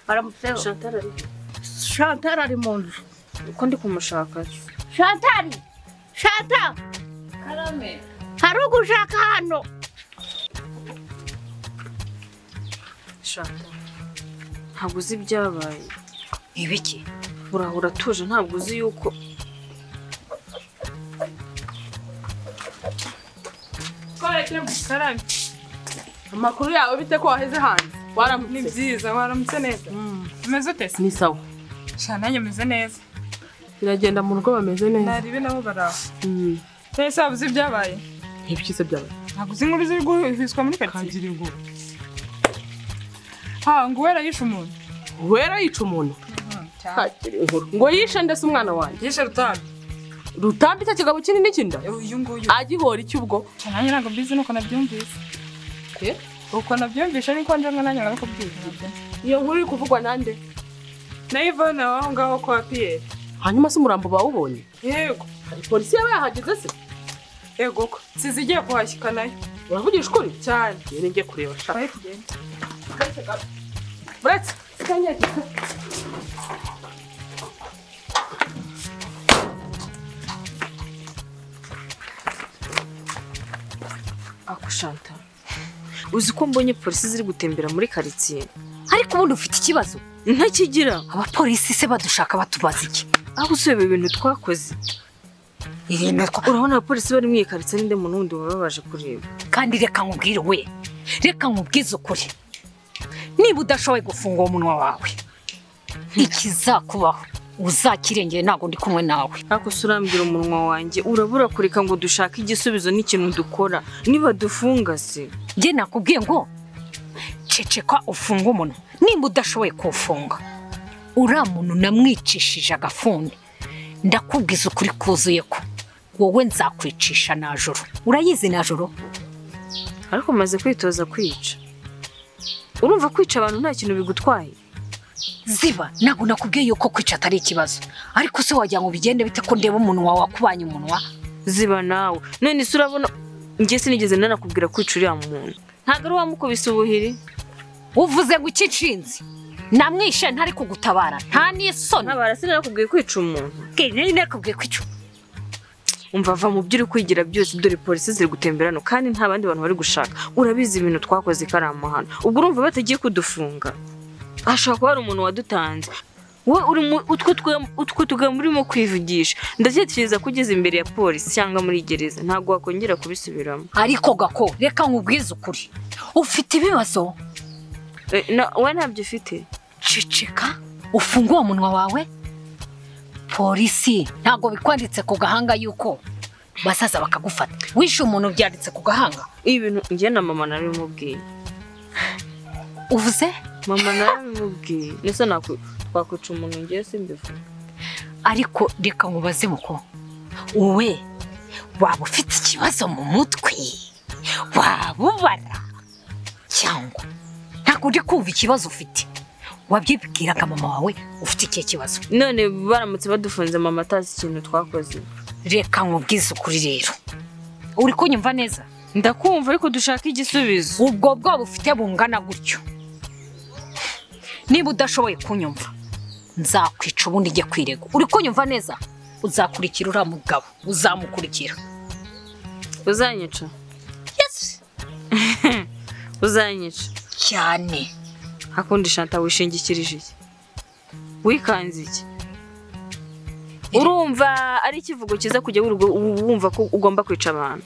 baramutseho shantara ari shantara ari mu nzu uko ndi kumushaka shantari shantara karame hari ugushaka hano shantara ntabwo uzi ibyabaye ibiki urahura utuje ntabwo uzi yuko twarekeye mu karani amakuru yawe bite ko waheze hanze waramutse ni byiza waramutse neza umeze ute se ni sawa sha nanjye meze neza biragenda mu rugo bameze neza naribe nabo baraho Mm. twese waba uzi ibyabaye ibyiza byawe ntabwo uzi inkuru ziri guhizwa muri karitsiye kagira ingo ha ngo uwera yishe umuntu wera yica umuntu kagira inkuru ngo yishe ndetse umwana wanjye yishe rutambi rutambi cya kigabo kinini cy'inda uyu nguyu agihora icy'ubwo sha nanjye ntabwo mbizi nuko nabyumvise uko nabyumvise niko nje ngo nanjye nkabikubwira nabyo iyo nkuru iri kuvugwa nande na ivone waho ngaho kwa piyeri hanyuma se umurambo bawubonye yego polisi yaba yahageze se yego ko sizi igiye kuhashyika nayo uravugisha ukuri cyane rero njye kureba shaka Vai, gente. Brett, fica aqui. ako shantara uzi ko mbonye polisi ziri gutembera muri karitsiye ariko ubundi ufite ikibazo ntakigira abapolisi se badushaka batubaza iki aho usubira ibintu twakoze ibintu twa- urabona abapolisi bari mu iyi karitsiye n'inde muntu wundi baba baje kureba kandi reka nkubwire we reka nkubwize ukuri niba udashoboye gufunga uwo munwa wawe ikizakubaho uzakirengere ntabwo ndi kumwe nawe ariko se urambwira umunwa wanjye urabura kureka ngo dushake igisubizo n'ikintu dukora niba dufunga se njye nakubwiye ngo ceceka ufunge umunwa nimba udashoboye kuwufunga uriya muntu namwicishije agafuni ndakubwiza ukuri kuzuye ko wowe nzakwicisha najoro urayizi najoro ariko umaze kwitoza kwica urumva kwica abantu nta kintu bigutwaye ziba ntabwo nakubwiye yuko kwica atari ikibazo ariko se wagira ngo bigende bite ko ndeba umunwa wakubanye umunwa ziba nawe none se urabona njye sinigeze nanakubwira kwica uriya muntu ntabwo ari wamukubise ubuhiri uvuze ngo ikicinzi namwishe ntari kugutabara nta n'isoni ntabara sinanakubwiye kwica umuntu nari nakubwiye kwica umva va mu byo uri kwigira byose dore polisi ziri gutembera hano kandi nta bandi bantu bari gushaka urabizi ibintu twakoze ikarama hano ubwo urumva batagiye kudufunga hashobora kuba hari umuntu wadutanze wowe uri mu utwo twe- utwo tugambo urimo kwivugisha ndatekereza ko ugeze imbere ya polisi cyangwa muri gereza ntabwo wakongera kubisubiramo ariko gako reka nkubwize ukuri ufite ibibazo Eh, na- wowe ntabyo ufite ceceka ufunge uwo munwa wawe polisi ntabwo bikwanditse ku gahanga yuko bazaza bakagufata wishe umuntu byanditse ku gahanga ibintu njye na mama narabimubwiye uvuze mama narabimubwiye nese naku- twakwica umuntu ngewe simbivuga ariko reka nkubaze uko wowe waba ufite ikibazo mu mutwe waba ubara cyangwa ntabwo uri kumva ikibazo ufite wabyibwiraga mama wawe ufite ikihe kibazo none baramutse badufunze mama atazi ikintu twakoze reka nkubwize ukuri rero uri kunyumva neza ndakumva ariko dushaka igisubizo ubwo bwoba ufite bungana gutyo niba udashoboye kunyumva nzakwica ubundi ujye kwirega uri kunyumva neza uzakurikira uriya mugabo uzamukurikira uzanyica uzanyica cyane hakundi shanta wishingikirije iki wikanze iki urumva ari ikivugo cyiza kujya wirirwa u- wumva ko ugomba kwica abantu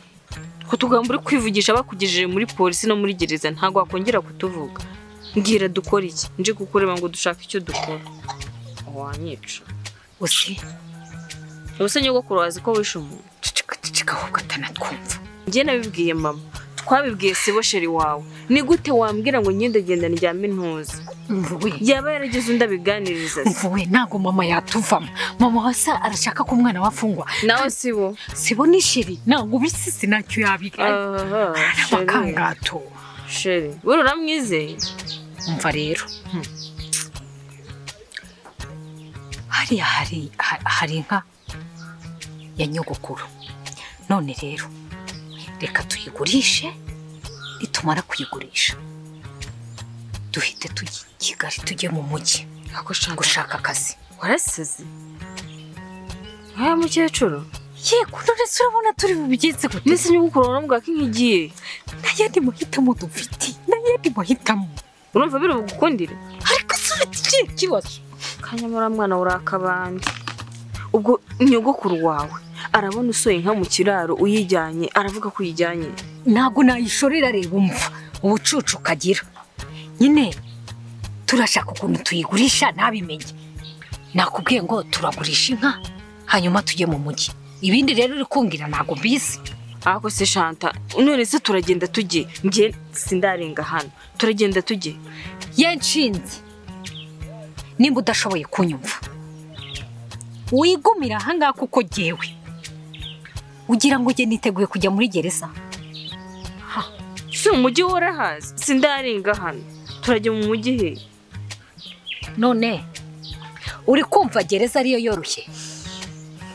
ko tugambo uri kwivugisha bakugejeje muri polisi no muri gereza ntabwo wakongera kutuvuga mbwira dukora iki nje kukureba ngo dushake icyo dukora wanyica uzi ubuse nyogokuru wazi ko wishe umuntu ducika ducika ahubwo atanatwumva njye nabibwiye mama twabibwiye sibo sheri wawe ni gute wambwira ngo ngendagenda njyame ntuza mvuwe yaba yaragize undi abiganiriza se mvuwe ntabwo mama yatuvamo mama wasa arashaka ko umwana we afungwa nawe si bo sibo ni sheri ntabwo ubisisi ntacyo yabigaye Aha, sheri amakangato sheri buri uramwizeye umva rero hariya hari ha- hari inka ya nyogokuru none rero reka tuyigurishe nitumara kuyigurisha duhite tujya i kigali tujye mu mujyi Ako Chantal, gushaka akazi warasaze nkaya mukecuru yego nonese urabona turi bubigeze gute mbese nyogokuru urambwira ko inka igiye n'ayandi mahitamo dufite n'ayandi mahitamo urumva biri bugukundire ariko si ikihe kibazo kanyamura mwana uri akabande ubwo nyogokuru wawe arabona usohoye inka mu kiraro uyijyanye aravuga ko uyijyanye ntabwo nayishorera reba umva ubucucu ukagira nyine turashaka ukuntu tuyigurisha ntabimenye nakubwiye ngo turagurisha inka hanyuma tujye mu mujyi ibindi rero uri kumbwira ntabwo mbizi ako se shanta none se turagenda tujye njye sindarenga hano turagenda tujye ye nshinzi nimba udashoboye kunyumva wigumira ahangaha kuko ngewe ugira ngo ujye niteguye kujya muri gereza si umujyi warahazi sindarenga hano turajya mu mujyi he none uri kumva gereza ariyo yoroshye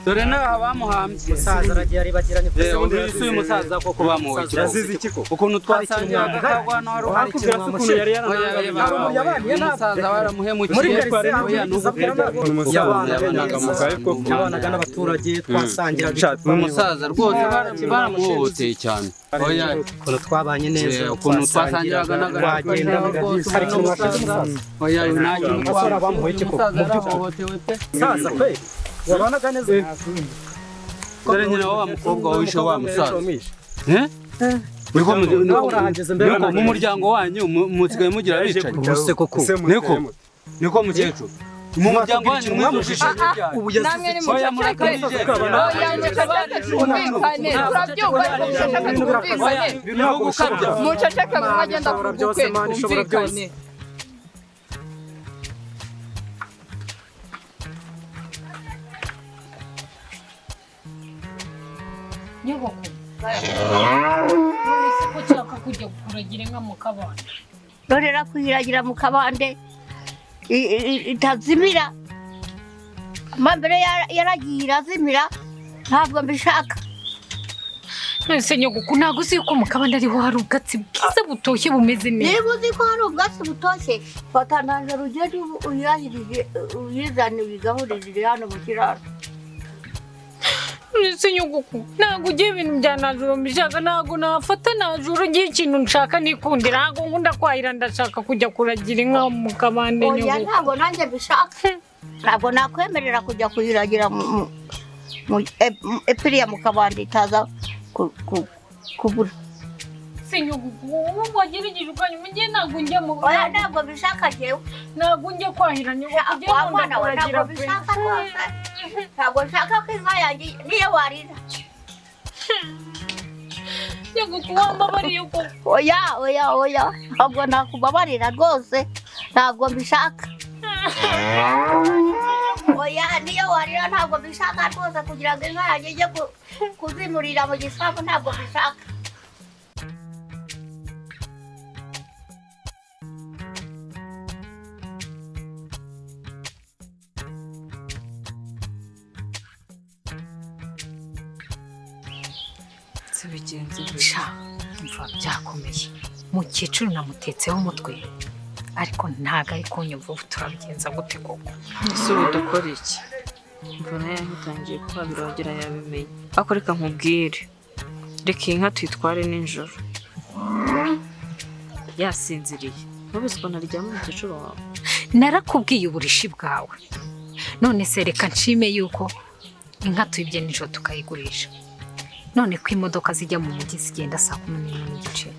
dore n'aha bamuhambye umusaza aragiye aribagiranye Eh, undi yusuye umusaza koko bamuhoye Yazize ikiko. ukuntu twasangiye Hari ikintu agakagwa no hari Hari akubwira ikintu se ukuntu yari Hari umuntu yabaniye yaranangaye nabwo. umusaza waramuhemukiye muri garise aho Oya, yageze ni ubuvuga. abwira umusaza yabanaga yabanaga mu neza, kahe koko. yabanaga n'abaturage twasangira ni umusaza rwose bara- baramuhohoteye cyane oya ukuntu twabanye neza eh, ukuntu twasangiraga wagenda hari ikintu wafite umusaza oya uyu nta kintu Abasore twamushyize, bamuhoye iki koko? umusaza Mu by'ukuri. yarahohotewe pe musaza kwe yabanaga neza dore nyina wa wa mukobwa wishe wa musaza Wishe. Eh? Niko mu- Nawe urahageze mbere niko mu urahageze. muryango wanyu mu- musigaye mugira abicanyi ubu se koko niko niko mukecuru mu muryango wanyu mwujuje ubu yazize ni oya iki murakabije Oya, muceceke twumvikane turabyumva ariko muceceke twumvikane ni ugukabya muceceke Imana mwagenda ishobora kuvuga byose, ukwe Imana ishobora twumvikane nyogokuru none se ko ushaka kujya kuragira inka mu kabande dorera kuyiragira mu kabande i- i- itazimira amambere yaragiye irazimira ntabwo mbishaka nonese nyogokuru ntabwo uzi yuko mu kabande ariho hari ubwatsi bwiza butoshye bumeze neza niba uzi ko hari ubwatsi butoshye watangaje rugendo uyahirije uyizane uyigaburirire hano mu kiraro nonese nyogokuru ntabwo ugiye ibintu bya najoro mbishaka ntabwo nafata najoro ugiye ikintu nshaka nikundira ntabwo nkunda kwahira ndashaka kujya kuragira inka mu kabande oya nyogokuru ntabwo nanjye mbishaka ntabwo nakwemerera kujya kuyiragira mu- mu- mu e- mu- epiriya mu kabande itaza ku- ku- kubura se nyogokuru ubu wagerageje ukanyuma ugiye ntabwo njya mu oya ntabwo mbishaka njyewe ntabwo njya kwahira nyogokuru ugiye wa nkunda mwana we kuragira ntabwo pe. mbishaka rwose ntabwo nshaka ko inka yanjye niyo warira nyogokuru wambabariye uko oya oya oya ntabwo nakubabarira rwose ntabwo mbishaka oya niyo warira ntabwo mbishaka rwose kugira ngo inka yanjye ijye ku- kuzimurira mu gisambu ntabwo mbishaka si bigenze gutya. sha umva byakomeye mukecuru namutetseho umutwe ariko ntabwo ari kunyumva ubu turabigenza gute koko ese ubu dukora iki mbona yahitangiye kwabira wagira yabimenye ako reka nkubwire reka iyi nka tuyitware nijoro yasinziriye ntubizi ko naryama umukecuru wawe narakubwiye uburishi bwawe none se reka nshime yuko inka tuyibye nijoro tukayigurisha none ko imodoka zijya mu mujyi zigenda saa kumi n'imwe n'igice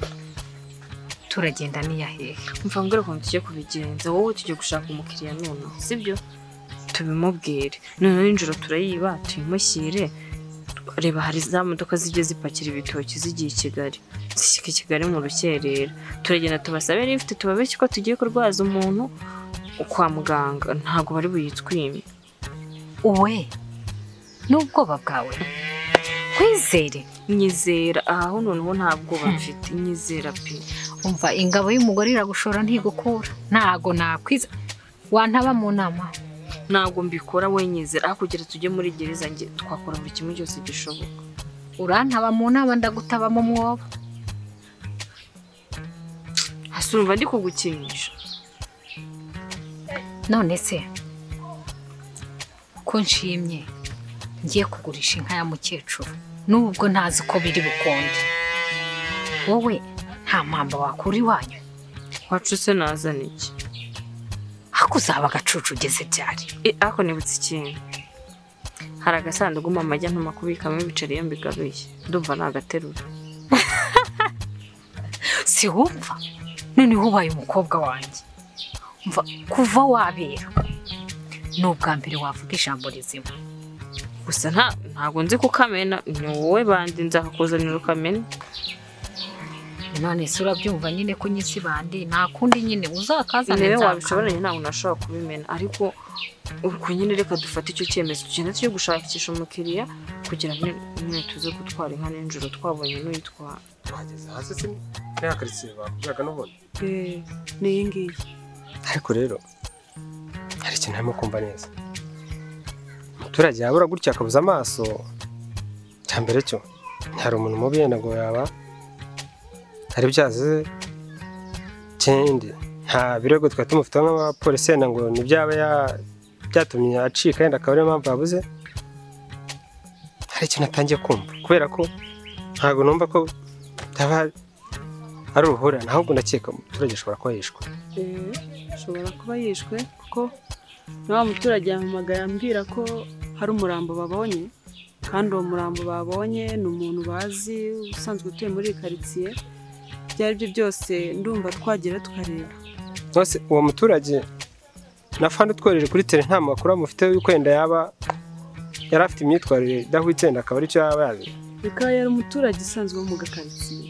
turagenda niyahehe mva mbwira ukuntu tugiye kubigenza wowe tujye gushaka umukiriya nonaha sibyo tubimubwire noneho nijoro turayiba tuyimushyire reba hari za modoka zijya zipakira ibitoki zigiye i kigali zishyika i kigali mu rukerera turagenda tubasabe rifite tubabeshye ko tugiye kurwaza umuntu kwa muganga ntabwo bari buyitwime uwe n'ubwoba bwawe kwizere nyizera aha ho noneho nta bwoba mfite nyizera pe umva ingabo y'umugore iragushora ntigukura ntago nakwiza wantaba mu nama ntabwo mbikora we nyizera aho kugira tujye muri gereza njye twakora buri kimwe cyose gishoboka urantaba mu nama ndagutaba mu mwobo hasi urumva ndi kugukinisha none se ko nshimye ngiye kugurisha inka ya mukecuru n'ubwo ntazi uko biri bukunde wowe nta mpamba wakura iwanyu wacuse nazana iki ariko uzaba agacucu ugeze byari E, ariko nibutse ikintu hari agasanduku mama ajya ntuma kubikamo ibiceri iyo mbigaruye ndumva nagaterura si wumva noneho ubaye umukobwa wanjye umva kuva wabera ni ubwa mbere wavuga ijambo rizima gusa nta ntabwo nzi kukamena ni wowe bandi nzakakuzanira ukamena none se urabyumva nyine ko nyisi bandi nta kundi nyine uzakazana intebe nzakazana. wabishoboranye ntabwo nashobora kubimena ariko ubwo nyine reka dufate icyo cyemezo tugenda tujye gushakisha umukiriya kugira ngo nyine tuze gutwara inka nijoro twabonye n'uyitwara wageze hasi se ya karitsiye bakubwiraga n'ubundi ni iyi ngiyi ariko rero hari ikintu arimo kumva neza umuturage yabura gutya akabuza amaso cya mbere cyo hari umuntu mubi yenda ngo yaba hari byazize ikindi nta birego twari tumufiteho nk'abapolisi yenda ngo nibyaba ya- byatumye acika yenda akaba ariyo mpamvu yabuze hari ikintu atangiye kumva kubera ko ntabwo numva ko byaba ari uruhurirane ahubwo ndakeka umuturage ashobora kuba yishwe ashobora kuba yishwe kuko na wa muturage yampamagaye ambwira ko hari umurambo babonye kandi uwo murambo babonye ni umuntu bazi usanzwe utuye muri iyi karitsiye ibyo ari byo byose ndumva twagera tukareba Nose uwo muturage nafandi utworeje kuri tele nta makuru amufiteho yuko yenda yaba yari afite imyitwarire idahwitse yenda akaba aricyo yaba yazi bikaba yari umuturage usanzwe wo mu gakaritsiye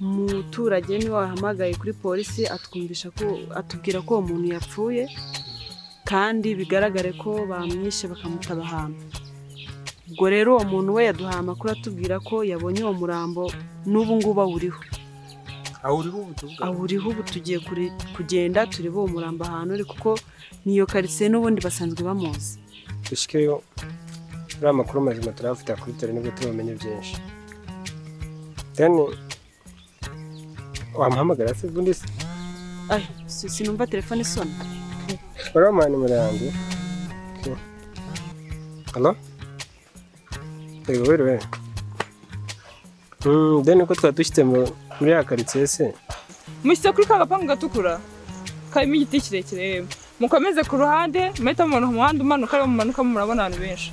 umuturage niwe wahamagaye kuri polisi atwumvisha ko atubwira ko uwo muntu yapfuye kandi bigaragare ko bamwishe bakamutaba ahantu ubwo rero uwo muntu we yaduhaye amakuru atubwira ko yabonye uwo murambo n'ubu ngubu awuriho awuriho ubu tuvuga awuriho ubu tugiye kuri- kugenda turebe uwo murambo ahantu uri kuko niyo karitsiye n'ubundi basanzwe bamuzi dushikeyo uriya makuru mazima turayafite kuri tele nibwo tubumenye byinshi then wamuhamagara se ubundi se Ay, si- sinumva telefone isona uramuha nimero yanjye halo yego wiriwe Mm, then uko twari dushyitse mu- muri ya karitsiye se mushyitse kuri ka gapangu gatukura karimo igiti kirekire yewe mukomeze ku ruhande muhita mubona umuhanda umanuka ariwo mumanukamo murabona abantu benshi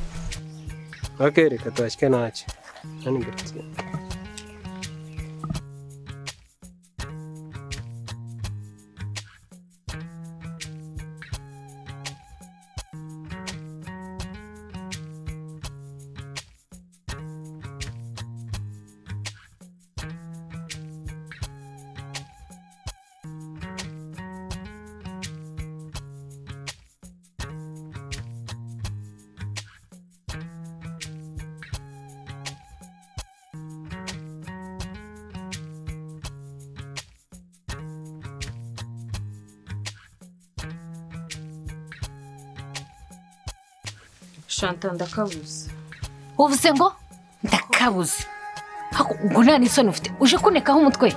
Ok, reka tuhashyike ntacyo hano imbere tugiye. shanta ndakabuze uvuze ngo ndakabuze Ako- ubwo nta n'isoni ufite uje kunekaho umutwe